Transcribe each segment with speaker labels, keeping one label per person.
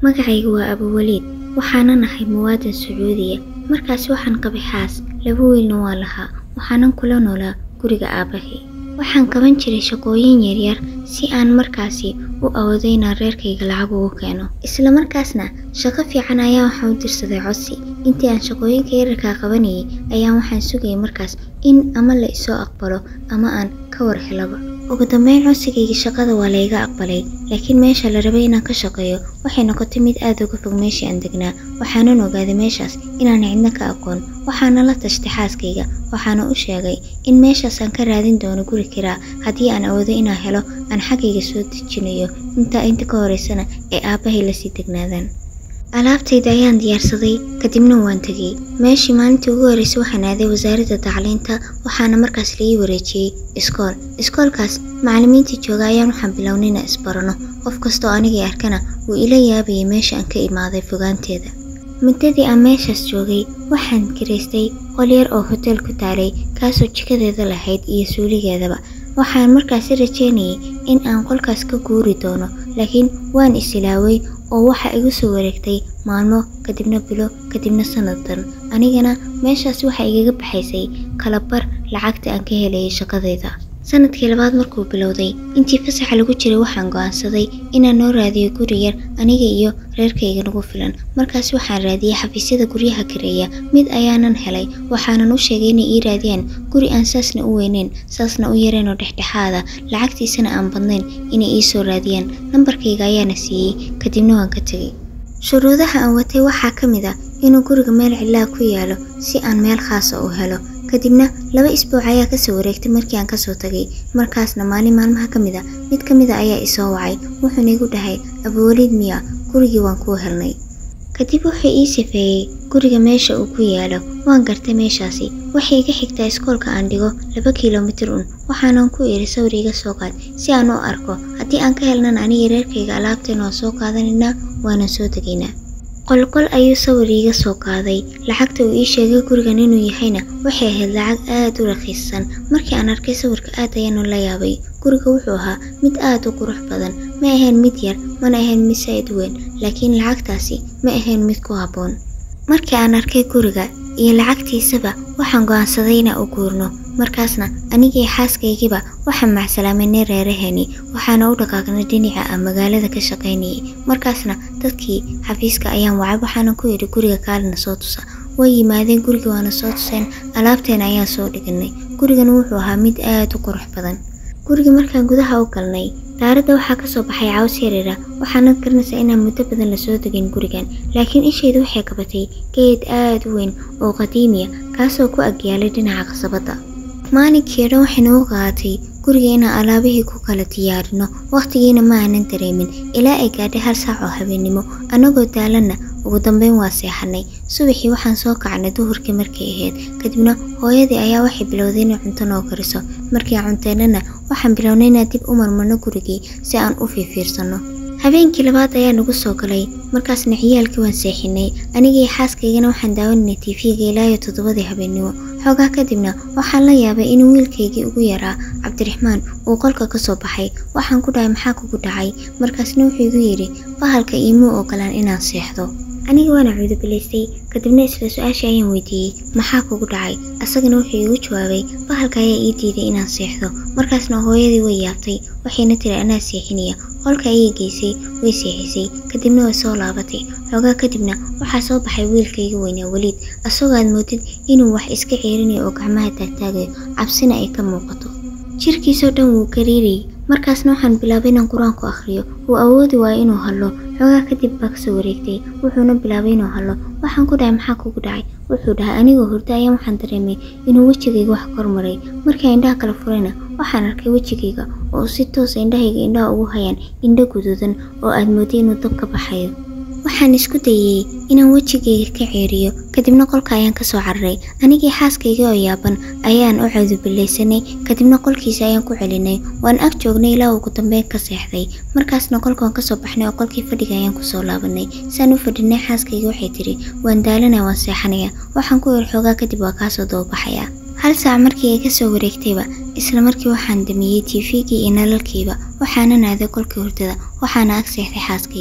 Speaker 1: magacaygu waa abuwaliid waxaana nahay muwaadin sacuudiya markaasi waxaan qabay xaas laba wiilna waa lahaa waxaanan kula noolaa guriga aabbahay waxaan qaban jiray shaqooyin yaryar si aan markaasi u awoodo inaan reerkayga lacag ugu keeno isla markaasna shaqo fiican ayaan waxaan u dirsaday codsi intii aan shaqooyinka yararkaa qabanayay ayaan waxaan sugayay markaas in ama la isoo aqbalo ama aan ka war helaba ugu dambeyn codsigayga shaqada waa layga aqbalay laakiin meesha la rabay inaan ka shaqeeyo waxay noqotay mid aad uga fog meeshii aan degnaa waxaanan ogaaday meeshaas inaan cidna ka aqoon waxaana la tashtay xaaskayga waxaana u sheegay in meeshaasaan ka raadin doono guri kiraa haddii aan awoodo inaan helo aan xaggayga soo dejinayo intaa inta ka horeysana ee aabbahay lasii degnaadaan alaabtayda ayaan diyaarsaday kadibna waan tegey meeshii maalintii ugu horreysay waxaan aaday wasaaradda tacliinta waxaana markaas laii wareejiyey iskool iskoolkaas macallimiintii jooga ayaan waxaan bilownay inaan isbarano qof kastoo anigii arkana wuu ila yaabayay meesha aan ka imaaday fogaanteeda muddadii aan meeshaas joogay waxaan kiraystay qol yar oo hoteel ku taalay kaasoo jikadeeda lahayd iyo suuligeedaba waxaan markaasi rajeynayay in aan qolkaas ka guuri doono laakiin waan isilaaway oo waxa igu soo wareegtay maalmo kadibna bilo kadibna sanadan anigana meeshaas waxa igaga baxaysay kalabar lacagta aan ka helayay shaqadayda sanadkii labaad markuu bilowday intii fasaxa lagu jiray waxaan go'aansaday inaan noo raadiyo guri yar aniga iyo reerkayga nagu filan markaas waxaan raadiyey xafiisyada guryaha kareeya mid ayaanan helay waxaanan u sheegay inay ii raadiyaan guri aan saasna u weyneyn saasna u yareen oo dhexdhexaada lacagtiisana aan badnayn inay ii soo raadiyaan nambarkayga ayaana siiyey kadibna waan ka tegay shuruudaha aan watay waxaa ka mid ah inuu guriga meel cidlaa ku yaalo si aan meel khaasa u helo kadibna laba isbuuc ayaa kasoo wareegtay markii aan kasoo tagay markaasna maalin maalmaha ka mid a mid ka mid a ayaa isoo wacay wuxuuna igu dhahay abuwaliid miya gurigii waan kuu helnay kadib wuxuu ii sifeeyey guriga meesha uu ku yaalo waan gartay meeshaasi waxay iga xigtaa iskoolka aan dhigo laba kilomitir un waxaanan ku idhi sawir iga soo qaad si aan u arko haddii aan ka helnan aniga reerkayga alaabteena waa soo qaadanaynaa waanan soo tegaynaa qolqol ayuu sawir iiga soo qaaday lacagta uu ii sheegay gurigan inuu yahayna waxay ahayd lacag aad u rakiisan markii aan arkay sawirka aad ayaanu la yaabay guriga wuxuu ahaa mid aad u qurux badan ma ahayn mid yar mana ahayn mid saa'id weyn laakiin lacagtaasi ma ahayn mid ku habboon markii aan arkay guriga iyo lacagtiisaba waxaan go'aansaday inaan u guurno markaasna anigii xaaskaygiiba waxaan macsalaamaynay reeraheeni waxaana u dhaqaaqnay dhinaca aan magaalada ka shaqaynayay markaasna dadkii xafiiska ayaan wacay waxaana ku yidhi guriga kaalina soo tusa way yimaadeen guriga waana soo tuseen alaabteena ayaan soo dhiganay gurigana wuxuu ahaa mid aad u qurux badan guriga markaan gudaha u galnay daaradda waxaa ka soo baxay caws yareera waxaanad garanaysaa inaan muddo badan lasoo degin gurigan laakiin ishayda waxay qabatay geed aad u weyn oo qadiimiya kaasoo ku agyaalay dhinaca qasabadda maalinkii dhan waxay nagu qaadatay guriga inaan alaabihii ku kala diyaarino wakhtigiina ma aanan dareemin ilaa ay gaadhay hal saac oo habeennimo annagoo daalanna ugu dambeyn waa seexanay subaxii waxaan soo kacnay duhurkii markay ahayd kadibna hooyadii ayaa waxay bilowday inay cunto noo kariso markii aan cunteennana waxaan bilownay inaan dib u marmarno gurigii si aan u fiifiirsanno habeenkii labaad ayaa nagu soo galay markaasna ciyaalkii waan seexinay anigii xaaskaygana waxaan daawananay tiifiga ilaa iyo toddobadii habeennimo xoogaa kadibna waxaan la yaabay in wiilkaygii ugu yaraa cabdiraxmaan uu qolka ka soo baxay waxaan ku dhahay maxaa kugu dhacay markaasna wuxuu igu yidhi bahalka iimuu ogolaan inaan seexdo aniga waana cuudubilaystay kadibna isla su-aashii ayaan weydiiyey maxaa kugu dhacay asagana wuxuu iigu jawaabay bahalka ayaa ii diiday inaan seexdo markaasna hooyadii way yaabtay waxayna tiri anaa seexinaya qolka ayay geysay way seexisay kadibna way soo laabatay xoogaa kadibna waxaa soo baxay wiilkayga weynaa weliid asagoo aad moodid inuu wax iska ceerinayo oo gacmaha taagtaagayo cabsina ay ka muuqato jirkiisoo dhan wuu gariirayay markaasna waxaan bilaabay inaan qur-aanku akhriyo wuu awoodi waayo inuu hadlo xoogaa kadib baa kasoo wareegtay wuxuuna bilaabay inuu hadlo waxaan ku dhahay maxaa kugu dhacay wuxuu dhahay anigoo hurda ayaan waxaan dareemay inuu wejigayga wax kormaray markii indhaha kala furayna waxaan arkay wejigayga oo si toosa indhahayga indhaha ugu hayaan indho guduudan oo aad mooday inuu dab ka baxayo waxaan isku dayey inaan wejigayga ka ceeriyo kadibna qolka ayaan kasoo cararay anigii xaaskayga oo yaaban ayaan u cuudubilaysanay kadibna qolkiisa ayaan ku celinay waan ag joognay ilaa ugu dambeyn ka seexday markaasna qolkaan kasoo baxnay oo qolkii fadhiga ayaan kusoo laabanay saan u fadhinay xaaskayga waxay tidhi waan daalanaya waan seexanaya waxaan ku yar xoogaa kadib waa kaasoo dababaxaya hal saac markii ay kasoo wareegtayba isla markii waxaan damiyey tiifigii iyo nalalkiiba waxaanan aaday qolkii hurdada waxaana ag seexday xaaskayga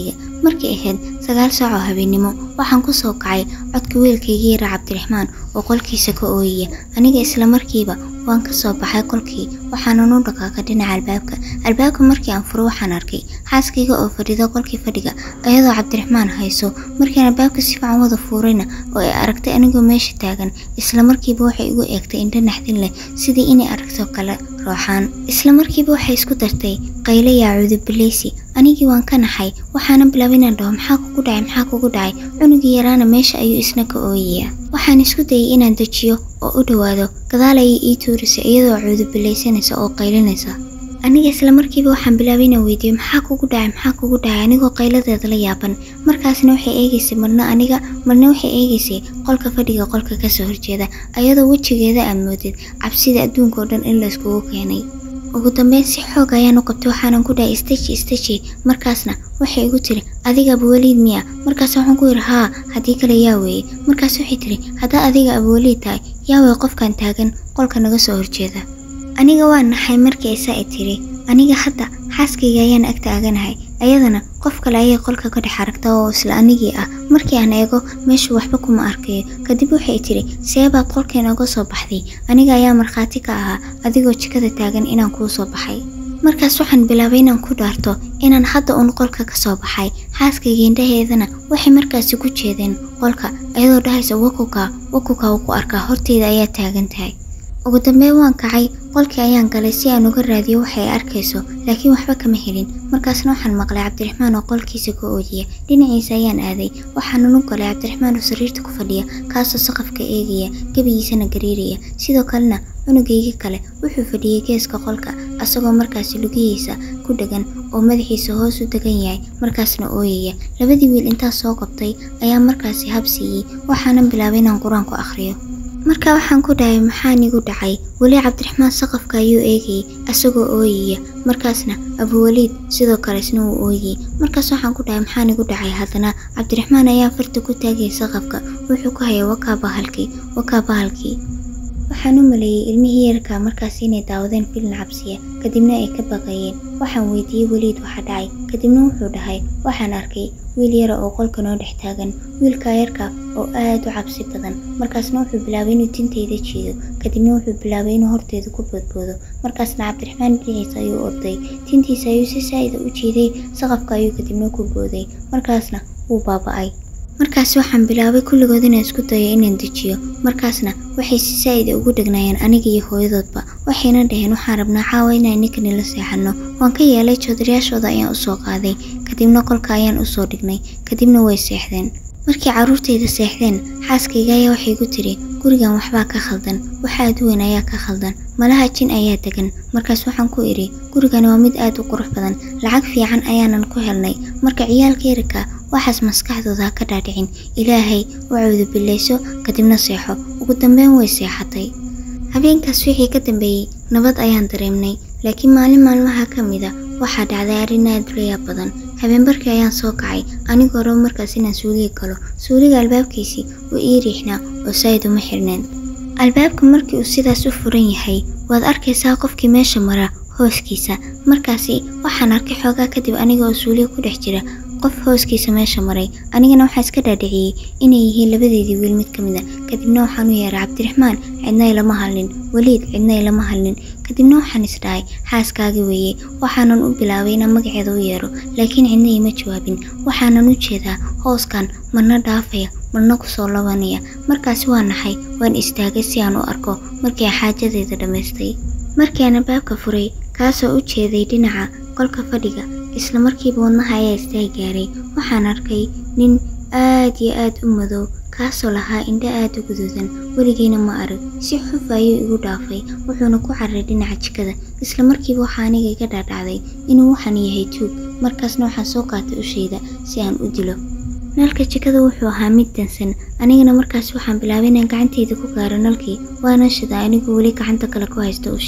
Speaker 1: markay ahayd sagaal saac oo habeennimo waxaan ku soo kacay codka wiilkaygii yara cabdiraxmaan oo qolkiisa ka ooyaya aniga isla markiiba waan ka soo baxay qolkii waxaanan u dhaqaaqay dhinaca albaabka albaabka markii aan furo waxaan arkay xaaskayga oo fadhida qolkii fadhiga ayadoo cabdiraxmaan hayso markiin albaabka si fiican wada fuurayna oo ay aragtay anigoo meesha taagan isla markiiba waxay igu eegtay indho naxdin leh sidii inay aragto kale rooxaan isla markiiba waxay isku dartay qayle yaa cudubileysi anigii waan ka naxay waxaana bilaabay inaan dhaho maxaa kugu dhacay maxaa kugu dhacay cunugii yaraana meesha ayuu isna ka ooyaya waxaan isku dayay inaan dejiyo oo u dhowaado gadaal ayay ii tuurisay iyadoo cuudubilaysanaysa oo qaylinaysa aniga isla markiiba waxaan bilaabay inaan weydiiyo maxaa kugu dhacay maxaa kugu dhacay anigoo qayladeeda la yaaban markaasna waxay eegaysay marna aniga marna waxay eegaysay qolka fadhiga qolka kasoo horjeeda ayadoo wejigeeda aad moodid cabsida adduunka oo dhan in la iskugu keenay ugu dambeyn si xoog ayaan u qabtay waxaanan ku dhahay istaji istaji markaasna waxay igu tiri adiga abuwaliid miya markaas waxaan ku yidhi haa haddii kale yaa weeye markaas waxay tiri haddaa adiga abuwaliid tahay yaa weye qofkan taagan qolka naga soo horjeeda aniga waa naxay markii aysaa i tiri aniga hadda xaaskayga ayaan ag taaganahay ayadana qof kale ayay qolka ka dhex aragta oo isla anigii ah markii aan eego meeshu waxba kuma arkayo kadib waxay tiri seebaad qolkeena uga soo baxday aniga ayaa markhaati ka ahaa adigoo jikada taagan inaan kuu soo baxay markaas waxaan bilaabay inaan ku dhaarto inaan hadda uun qolka ka soo baxay xaaskayga indhaheedana waxay markaasi ku jeedeen qolka ayadoo dhahaysa wakuka wakuka uu ku arkaa horteyda ayaa taagan tahay ugu dambeyn waan kacay qolkii ayaan galay si aan uga raadiyo waxay arkayso laakiin waxba kama helin markaasna waxaan maqlay cabdiraxmaan oo qolkiisa ka oojiya dhinaciisa ayaan aaday waxaanan u galay cabdiraxmaan oo sariirta ku fadhiya kaasoo saqafka eegaya gebigiisana gariiraya sidoo kalena cunugayga kale wuxuu fadhiyey geeska qolka asagoo markaasi lugihiisa ku dhegan oo madaxiisa hoos u degan yahay markaasna ooyaya labadii wiil intaas soo qabtay ayaa markaasi habsiiyey waxaanan bilaabay inaan qur-aan ku akhriyo marka waxaan ku dhahay maxaan igu dhacay weli cabdiraxmaan saqafka ayuu eegayay asagoo ooyaya markaasna abuwaliid sidoo kale isna wuu ooyayay markaas waxaan ku dhahay maxaan igu dhacay haddana cabdiraxmaan ayaa farta ku taagayay saqafka wuxuu ku hayay wakaa bahalkii wakaa bahalkii waxaan u maleeyey ilmihii yarka markaas inay daawadeen filin cabsiya kadibna ay ka baqayeen waxaan weydiiyey weliid waxa dhacay kadibna wuxuu dhahay waxaan arkay wiil yara oo qolka noo dhex taagan wiilkaa yarka oo aad u cabsi badan markaasna wuxuu bilaabay inuu tintayda jiido kadibna wuxuu bilaabay inuu horteeda ku boodboodo markaasna cabdiraxmaan dhinaciisa ayuu orday tintiisa ayuu si saa'ida u jiiday saqafka ayuu kadibna ku booday markaasna wuu baaba'ay markaas waxaan bilaabay kulligood inaan isku dayo inaan dejiyo markaasna waxay si saa'ida ugu dhegnaayeen aniga iyo hooyadoodba waxayna dhaheen waxaan rabnaa caawa inaan ninkani la seexanno waan ka yeelay joodarayaashooda ayaan usoo qaaday kadibna qolka ayaan usoo dhignay kadibna way seexdeen markii carruurtayda seexdeen xaaskayga ayaa waxay ku tiri gurigan waxbaa ka khaldan wax aad u weyn ayaa ka khaldan malaha jin ayaa degan markaas waxaan ku idhi gurigani waa mid aad u qurux badan lacag fiican ayaanan ku helnay marka ciyaalka yarka waxaas maskaxdooda ha ka dhaadhicin ilaahay u cawdubillayso kadibna seexo ugu dambeyn way seexatay habeenkaas wixii ka dambeeyey nabad ayaan dareemnay laakiin maalin maalmaha ka mida waxaa dhacday arrin aad u layaab badan habeenbarkii ayaan soo kacay anigoo rabo markaas inaan suuliga galo suuliga albaabkiisii wuu ii riixnaa oo saa'id uma xirneen albaabka markii uu sidaas u furan yahay waad arkaysaa qofkii meesha mara hooskiisa markaasi waxaan arkay xoogaa kadib aniga oo suuliga ku dhex jira qof hooskiisa meesha maray anigana waxaa iska dhaadhiciyey inay yihiin labadeedii wiil mid ka mid a kadibna waxaan u yeeray cabdiraxmaan cidna ilama hadlin weliid cidna ilama hadlin kadibna waxaan isdhahay xaaskaagi weeye waxaanan u bilaabay inaan magaceeda u yeero laakiin cidna iima jawaabin waxaanan u jeedaa hooskan marna dhaafaya marna kusoo labanaya markaasi waa naxay waan istaagay si aan u arko markii aan xaajadeeda dhammaystay markii aan albaabka furay kaasoo u jeeday dhinaca qolka fadhiga isla markiiba wadnaha ayaa istaag gaaray waxaan arkay nin aad iyo aad u madow kaasoo lahaa indho aad u guduudan weligeyna ma arag si xuf ayuu igu dhaafay wuxuuna ku cararay dhinaca jikada isla markiiba waxaa aniga iga dhaadhacday inuu waxan yahay tuug markaasna waxaan soo qaatay ushayda si aan u dilo nalka jikada wuxuu ahaa mid dansan anigana markaas waxaan bilaabay inaan gacantayda ku gaaro nalkii waana shida anigoo weli gacanta kale ku haysta ushii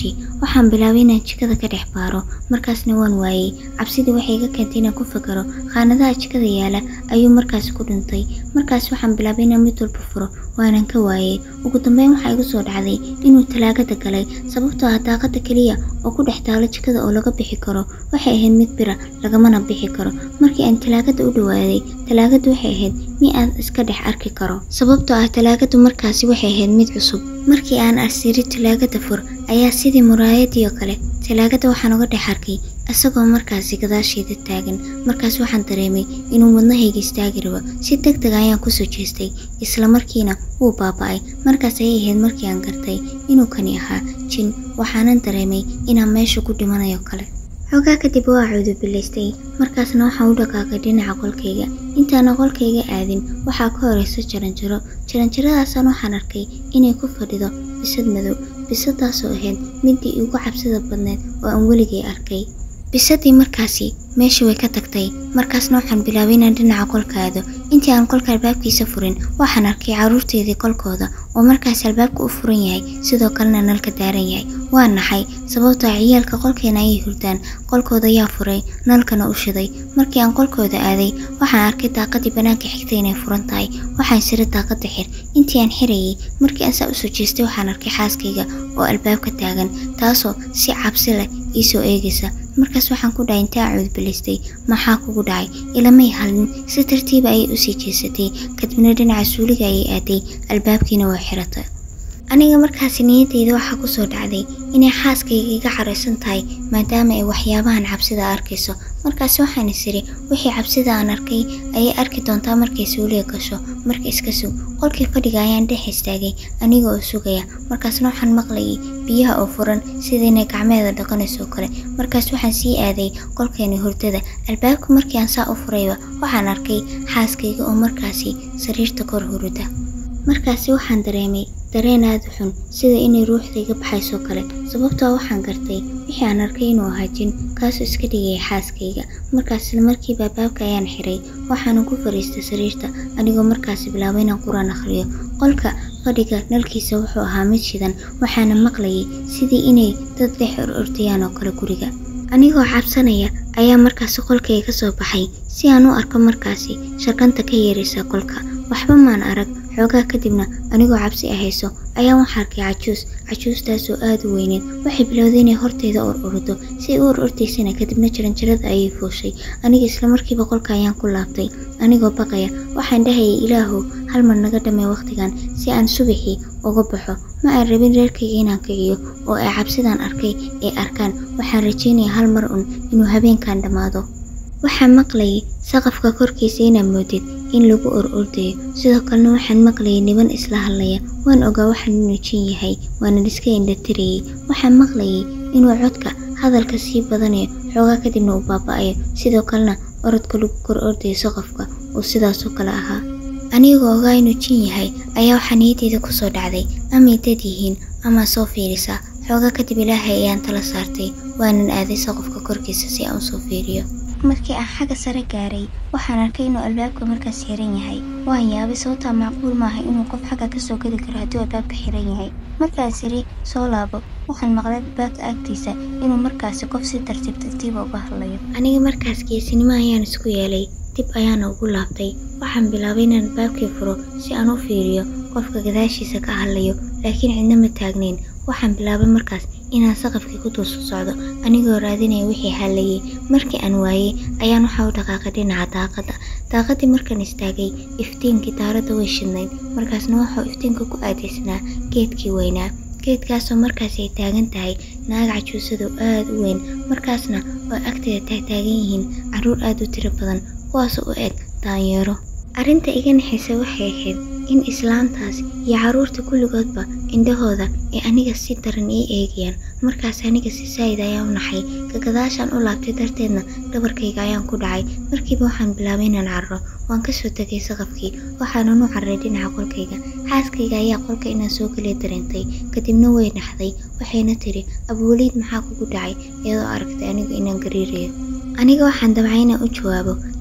Speaker 1: waxaan bilaabay inaan jikada ka dhex baaro markaasna waan waayey cabsidii waxay iga keentay inaan ku fakaro khaanadaha jikada yaala ayuu markaasi ku dhintay markaas waxaan bilaabay inaan mid walba furo waanan ka waayey ugu dambeyn waxaa igu soo dhacday inuu talaagada galay sababtoo ah daaqada keliya oo ku dhex taalo jikada oo laga bixi karo waxay ahayd mid bira lagamana bixi karo markii aan talaagada u dhawaaday talaagadu waxay ahayd mi aan iska dhex arki karo sababtoo ah talaagadu markaasi waxay ahayd mid cusub markii aan asiri talaagada fur ayaa sidii muraayadii oo kale talaagada waxaan uga dhex arkay isagoo markaasi gadaasheeda taagan markaas waxaan dareemay inuu wadnahayga istaagi rabo si deg deg ayaan kusoo jeestay isla markiina wuu baaba'ay markaas ayay ahayd markii aan gartay inuu kani ahaa jin waxaanan dareemay inaan meesha ku dhimanayo kale xoogaa kadib waa cuudubilaystay markaasna waxaan u dhaqaaqay dhinaca qolkayga intaana qolkayga aadin waxaa ka horeysa jaranjaro jaranjaradaasaan waxaan arkay inay ku fadhido bisad madow bisadaasoo ahayd midii ugu cabsida badneed oo aan weligay arkay bisadii markaasi meeshii way ka tagtay markaasna waxaan bilaabay inaan dhinaca qolka aado intii aan qolka albaabkiisa furin waxaan arkay carruurteedii qolkooda oo markaasi albaabka u furan yahay sidoo kalena nalka daaran yahay waa naxay sababtoo ah ciyaalka qolkeena ayay hurdaan qolkooda ayaa furay nalkana u shiday markii aan qolkooda aaday waxaan arkay daaqadii bannaanka xigtay inay furan tahay waxaan siri daaqada xir intii aan xirayay markii aan saa usoo jeestay waxaan arkay xaaskayga oo albaabka taagan taasoo si cabsi leh iisoo eegaysa markaas waxaan ku dhahay intaa cuudbilaystay maxaa kugu dhacay ilamay halin si tartiiba ayay usii jeesatay kadibna dhinaca suuliga ayay aaday albaabkiina waa xiratay aniga markaasi niyadeyda waxaa kusoo dhacday inay xaaskayga iga caraysan tahay maadaama ay waxyaabahan cabsida arkayso markaasi waxaan is iri wixii cabsida aan arkay ayay arki doontaa markay suuliga gasho marka iska sug qolkii fadhiga ayaan dhex istaagay aniga oo sugaya markaasna waxaan maqlayay biyaha oo furan sida inay gacmeeda dhaqanayso kale markaas waxaan sii aaday qolkeeni hurdada albaabka markii aan saa u furayba waxaan arkay xaaskayga oo markaasi sariirta kor hurida markaasi waxaan dareemay dareen aada u xun sida inay ruuxda iga baxayso kale sababtoo waxaan gartay wixii aan arkay inuu ahaa jin kaasoo iska dhigaya xaaskayga markaas isla markiiba albaabka ayaan xiray waxaana ku fariistay sariirta anigoo markaasi bilaabay inaan qur-aan akhriyo qolka fadhiga nalkiisa wuxuu ahaa mid shidan waxaana maqlayay sidii inay dad dhex or ordayaan oo kale guriga anigoo cabsanaya ayaa markaasi qolkayga ka soo baxay si aan u arko markaasi shaqanta ka yeeraysa qolka waxba maan arag xoogaa kadibna anigoo cabsi ahayso ayaa waxaa arkay cajuus cajuustaasoo aada u weyneed waxay bilowday inay horteyda or ordo si ay u or ordaysana kadibna jaranjarada ayay fooshay aniga islamarkiiba qolka ayaan ku laabtay anigoo baqaya waxaan dhahayay ilaahow hal mar naga dhamay wakhtigan si aan subaxii uga baxo ma aan rabin reerkayga inaan kiciyo oo ay cabsidaan arkay ay arkaan waxaan rajeynaya hal mar un inuu habeenkan dhammaado waxaan maqlayay saqafka korkiisa inaad moodid in lagu or ordayo sidoo kalena waxaan maqlayay niban isla hadlaya waan ogaa waxaan inuu jin yahay waana iska indhatirayay waxaan maqlayay inuu codka hadalka sii badanayo xoogaa kadibna uu baaba'ayo sidoo kalena orodka lagu kor ordayo saqafka uu sidaasoo kale ahaa anigoo ogaa inuu jin yahay ayaa waxaa niyadeyda kusoo dhacday amay dad yihiin amaa soo fiirisaa xoogaa kadib ilaahay ayaan tala saartay waanan aaday saqafka korkiisa si aan usoo fiiriyo markii aan xagga sare gaaray waxaan arkay inuu albaabka markaas xiran yahay waan yaabay sababtaa macquul maaha inuu qof xagga kasoo geli karo hadduu albaabka xiran yahay markaas iri soo laabo waxaan maqlay albaabka agtiisa inuu markaasi qof si tartiib tartiiba uga hadlayo aniga markaas geesinimo ayaan isku yeelay dib ayaana ugu laabtay waxaan bilaabay inaan albaabkii furo si aan u fiiriyo qofka gadaashiisa ka hadlayo laakiin cidna ma taagnayn waxaan bilaabay markaas inaan saqafkii ku dul socdo anigoo raadinaya wixii hallayay markii aan waayey ayaan waxaa u dhaqaaqay dhinaca daaqadda daaqadii markaan istaagay iftiinkii daaradda way shidnayd markaasna waxau iftiinka ku aadaysnaa geedkii weynaa geedkaasoo markaas ay taagan tahay naag cajuusadu aada u weyn markaasna oo agteeda taagtaagan yihiin carruur aada u tiro badan kuwaasoo u eg daanyeero arrinta iga naxaysa waxay ahayd in islaantaas iyo carruurta kulligoodba indhahooda ay aniga si daran ii eegayaan markaas aniga si saa'id ayaa u naxay kagadaashaan u laabtay darteedna dhabarkayga ayaan ku dhacay markiiba waxaan bilaabay inaan carro waan kasoo tegay saqafkii waxaanan u carray dhinaca qolkayga xaaskayga ayaa qolka inaan soo geliya dareentay kadibna way naxday waxayna tiri abuwaliid maxaa kugu dhacay iyadoo aragtay anigu inaan gariirayo aniga waxaan dabcay inaan u jawaabo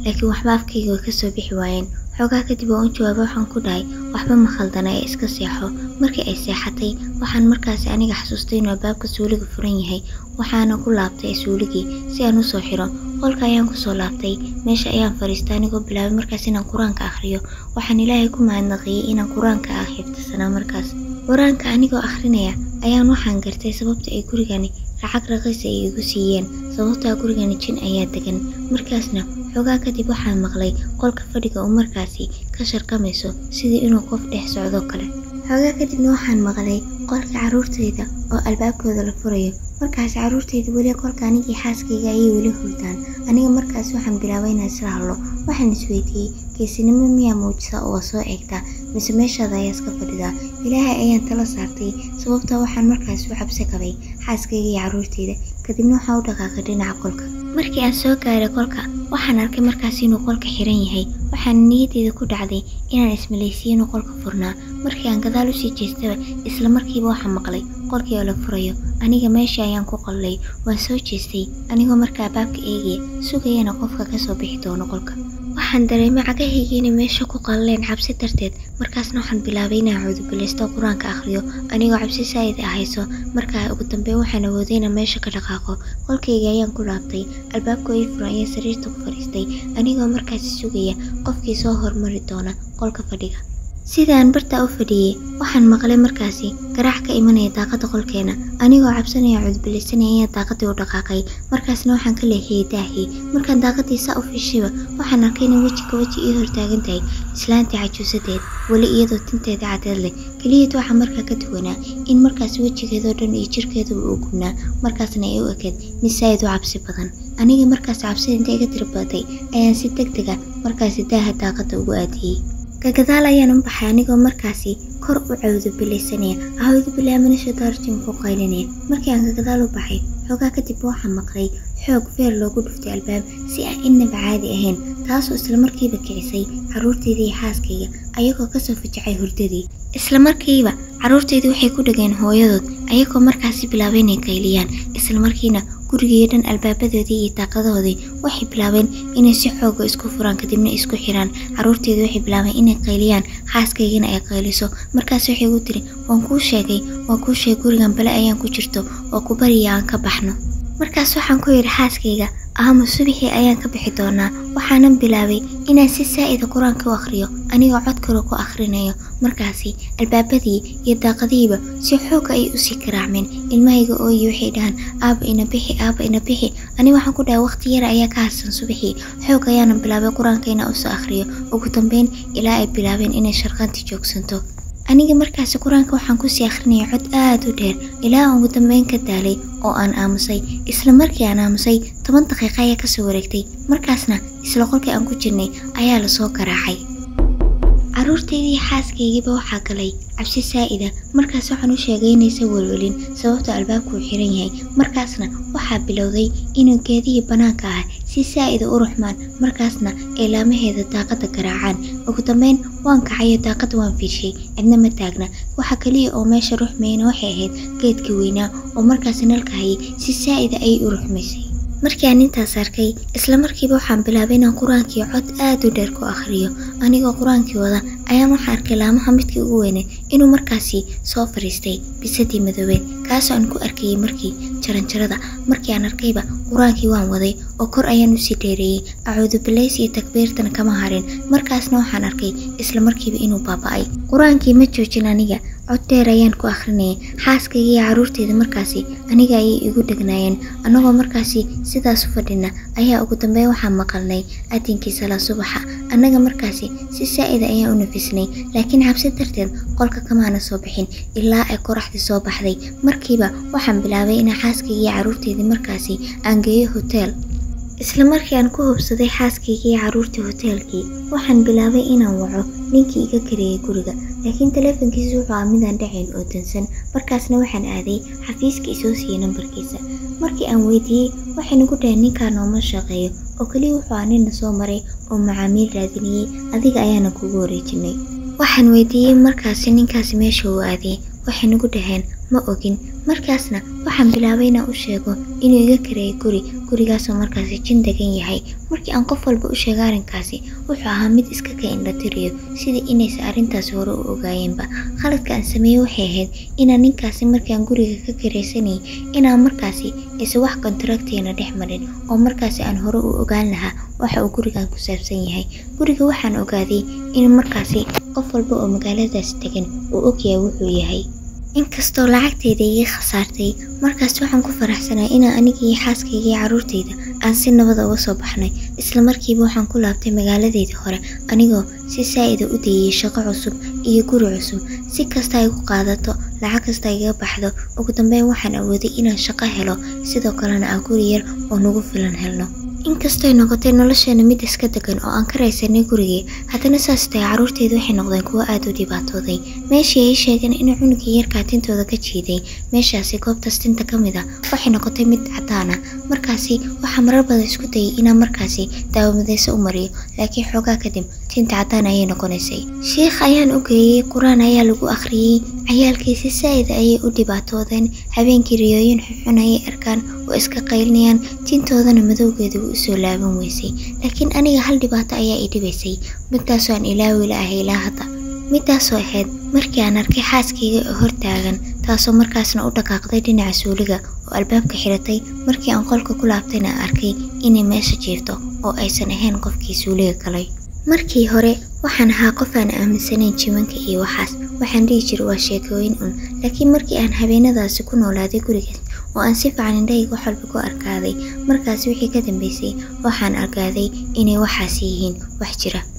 Speaker 1: laakiin waxba afkayga way kasoo bixi waayeen xoogaa kadib oo u jawaaba waxaan ku dhahay waxba ma khaldana ee iska seexo markii ay seexatay waxaan markaasi aniga xasuustay inuu albaabka suuliga furan yahay waxaana ku laabtay suuligii si aan usoo xiro qolka ayaan kusoo laabtay meesha ayaan fadhiistay anigoo bilaabay markaas inaan qur-aanka akhriyo waxaan ilaahay ku mahadnaqiyey inaan qur-aanka ah xifdisanaa markaas qur-aanka anigoo akhrinaya ayaan waxaan gartay sababta ay gurigani lacag raqiisa ay igu siiyeen sababtaa gurigani jin ayaa degan markaasna xoogaa kadib waxaan maqlay qolka fadhiga oo markaasi ka sharkamayso sidii inuu qof dhex socdo kale xoogaa kadibna waxaan maqlay qolka carruurtayda oo albaabkooda la furayo markaas carruurtayda weli qolka anigii xaaskayga ayay weli hurdaan aniga markaas waxaan bilaabay inaan isla hadlo waxaan isweydiiyey geesinimo miyaa muujisa oo soo eegtaa mise meeshaada ayaa iska fadhidaa ilaahay ayaan tala saartay sababtaa waxaan markaas u cabsi qabay xaaskayga iyo carruurtayda kadibna waxaan u dhaqaaqay dhinaca qolka markii aan soo gaaray qolka waxaan arkay markaas inuu qolka xiran yahay waxaana niyadeyda ku dhacday inaan ismalaysiiyo inuu qolka furnaa markii aan gadaal usii jeestaba isla markiiba waxaan maqlay qolkii oo la furayo aniga meeshii ayaan ku qallay waan soo jeestay anigoo markaa baabka eegaya sugayana qofka kasoo bixi doono qolka waxaan dareemay cagahayga inay meesha ku qalleen cabsi darteed markaasna waxaan bilaabay inaan cuudubilaysto qur-aanka akhriyo anigoo cabsi saa'id ah hayso markaa ugu dambeyn waxaan awooday inaan meesha ka dhaqaaqo qolkayga ayaan ku laabtay albaabka ii furan ayaa sariirta ku fadhiistay anigoo markaasi sugaya qofkii soo hormari doona qolka fadhiga sidaan bartaa u fadhiyey waxaan maqlay markaasi garaac ka imanaya daaqada qolkeena anigoo cabsanaya cudbilaysanaya ayaa daaqadii u dhaqaaqay markaasna waxaan ka leexiyey daahii markaan daaqadii saa u fiishayba waxaan arkay inay weji ka weji ii hortaagan tahay islaantii cajuusadeed weli iyadoo tinteeda cadeed leh keliyad waxaa markaa ka duwanaa in markaas wejigeedoo dhan iyo jirkeeduba uu gubnaa markaasna ay u ekeed mid saa'id u cabsi badan aniga markaas cabsida inta iga tirbaday ayaan si deg dega markaasi daaha daaqada ugu aadiyey gagadaal ayaan u baxay anigoo markaasi kor u cawdubilaysanaya ahawdubilaamanashadaarjin ku qaylinaya markii aan gagadaal u baxay xoogaa kadib waxaan maqlay xoog feer loogu dhuftay albaab si aan innaba caadi ahayn taasoo islamarkiiba kicisay carruurtaydii iyo xaaskayga ayagoo kasoo fajacay hurdadii islamarkiiba carruurtaydii waxay ku dhageen hooyadood ayagoo markaasi bilaabay inay qayliyaan islamarkiina gurigii dhan albaabadoodii iyo daaqadahoodii waxay bilaabeen inay si xooga isku furaan kadibna isku xiraan carruurteedii waxay bilaabeen inay qayliyaan xaaskaygana ay qayliso markaas waxay igu tiri waan kuu sheegay waan kuu sheegay gurigan bale ayaan ku jirto oo ku bariya aan ka baxno markaas waxaan ku yidhi xaaskayga ahama subixii ayaan ka bixi doonaa waxaanan bilaabay inaan si saa'ida qur-aanka u akhriyo anigoo cod kale ku akhrinayo markaasi albaabadii iyo daaqadihiiba si xooga ay usii garaacmeen ilmahayga ooyi waxay dhahaan aaba ina bixi aaba ina bixi aniga waxaan ku dhahay waqti yara ayaa ka hadsan subaxii xoog ayaana bilaabay qur-aanka inaan usoo akhriyo ugu dambeyn ilaa ay bilaabeen inay sharqanti joogsanto aniga markaasi qur-aanka waxaan kusii akhrinaya cod aada u dheer ilaa aan ugu dambeyn ka daalay oo aan aamusay isla markii aan aamusay toban daqiiqa ayaa kasoo wareegtay markaasna isla qolkii aan ku jirnay ayaa lasoo garaacay carruurtaydii xaaskaygiiba waxaa galay cabsi saa'ida markaas waxaan u sheegay inaysan welwelin sababta albaabku uu xiran yahay markaasna waxaa bilowday inuu geedihii bannaanka ah si saa'ida u ruxmaan markaasna ay laamaheeda daaqada garaacaan ugu dambeyn waan kacayo daaqada waan fiirshay cidna ma taagna waxa keliya oo meesha ruxmayana waxay ahayd geedka weynaa oo markaas nalka hayay si saa'ida ayay u ruxmaysay markii aan intaas arkay isla markiiba waxaan bilaabay inaan qur-aankii cod aada u dheer ku akhriyo anigoo qur-aankii wada ayaan waxaa arkay laamaha midkii ugu weyneed inuu markaasi soo fadhiistay bisadii madoobeed kaasoo aan ku arkayay markii jaranjarada markii aan arkayba qur-aankii waan waday oo kor ayaan usii dheereeyey acuudubilays iyo takbiirtana kama harin markaasna waxaan arkay isla markiiba inuu baaba'ay qur-aankii ma joojin aniga cod dheer ayaan ku akhrinayay xaaskayga iyo carruurteyda markaasi aniga ayay igu dhegnaayeen annagoo markaasi sidaas u fadhina ayaa ugu dambeyn waxaan maqalnay aadinkii salaa subaxa annaga markaasi si saa'ida ayaan u nafisnay laakiin cabsi darteed qolka kamaana soo bixin ilaa ay qoraxdii soo baxday markiiba waxaan bilaabay inaan xaaskayga iyo carruurteydii markaasi aan geeyo hoteel isla markii aan ku hubsaday xaaskayga iyo carruurtii hoteelkii waxaan bilaabay inaan waco ninkii iga kareeyay guriga laakiin taleefankiisa wuxuu ah midaan dhacayn oo dansan markaasna waxaan aaday xafiiska isoo siiyey nambarkiisa markii aan weydiiyey waxay nagu dhahay ninkaa nooma shaqeeyo oo keliya wuxuu ah nina soo maray oo macaamiil raadinayey adiga ayaana kugu wareejinay waxaan weydiiyey markaasi ninkaasi meesha uu aaday waxay nagu dhaheen ma ogin markaasna waxaan bilaabay inaan u sheego inuu iga kareeyay guri gurigaasoo markaasi jin degan yahay markii aan qof walba u sheega arrinkaasi wuxuu ahaa mid iska ka indhatiriyo sidii inaysa arrintaasi hore u ogaayeenba khaladka aan sameeyey waxay ahayd inaan ninkaasi markii aan guriga ka karaysanayay inaan markaasi aysan wax kontraktiina dhex marin oo markaasi aan hore u ogaan lahaa waxa uu gurigan ku saabsan yahay guriga waxaan ogaaday in markaasi qof walba oo magaaladaas degan uu ogyahay wuxuu yahay inkastoo lacagtayda iga khasaartay markaas waxaan ku faraxsanaa inaan aniga iyo xaaskayga iyo carruurtayda aan si nabada uga soo baxnay isla markiiba waxaan ku laabtay magaaladaydii hore anigoo si saa'ida u dayiyey shaqo cusub iyo guri cusub si kasta ay ku qaadato lacag kasta igaga baxdo ugu dambeyn waxaan awooday inaan shaqo helo sidoo kalena aan guri yar oo nagu filan helno inkastoy noqotay nolosheena mid iska degan oo aan ka raysanay gurigii haddana saas tahay carruurteydu waxay noqdeen kuwo aada u dhibaatooday meeshii ay sheegeen in cunugii yarkaa tintooda ka jiiday meeshaasi goobtaas tinta ka mid a waxay noqotay mid cadaan ah markaasi waxaa marar badan isku dayay inaan markaasi daawamadeyso u mariyo laakiin xoogaa kadib tinta cadaan ayay noqonaysay sheikh ayaan u geeyey qur-aan ayaa lagu akhriyey cayaalkiisi saa'ida ayay u dhibaatoodeen habeenkii riyooyin xunxun ayay arkaan oo iska qaylinayaan tintoodana madowgeeda u soo laaban weysay laakiin aniga hal dhibaato ayaa i dhibaysay midtaasoo aan ilaawi la ahay ilaa hadda middaasoo ahayd markii aan arkay xaaskayga oo hortaagan taasoo markaasna u dhaqaaqday dhinaca suuliga oo albaabka xiratay markii aan qolka ku laabtayna aan arkay inay meesha jiifto oo aysan ahayn qofkii suuliga galay markii hore waxaan ahaa qof aan aaminsanayn jimanka iyo waxaas waxaan dhihi jiray waa sheekooyin un laakiin markii aan habeenadaasi ku noolaaday gurigaas oo aan si fiican indhahayga wax walba ku arkaaday markaasi wixii ka dambeysay waxaan argaaday inay waxaasi yihiin wax jira